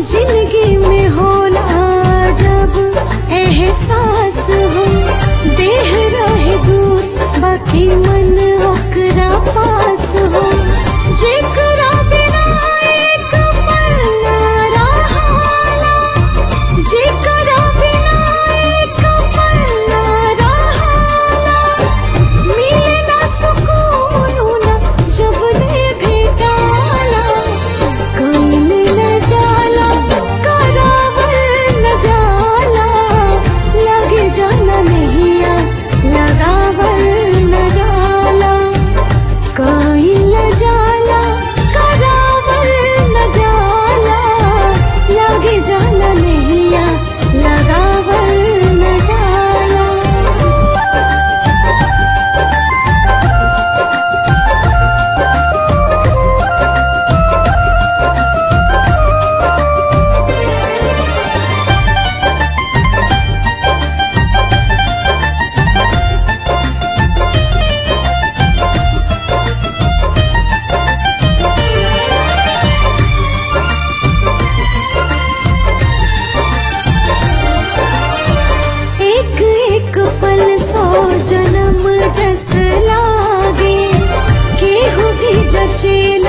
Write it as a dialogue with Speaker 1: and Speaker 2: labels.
Speaker 1: जिंदगी में होला जब एहसास हो देह रहे दूर बाकी मन ओकरा पास हो जेकरा बिना एक पल ना रहाला जेकरा बिना एक पल ना रहाला मिले ना सुकून ना जब ले भेटाला कईल न जाला करावल न जाला लगे जाना नहिया लगावल न जाला कईल न जाला करावल न जाला लगे जाना नहिया लगावल न जाला एक एक पल सौ जन्म जस लागे केहू भी जचेल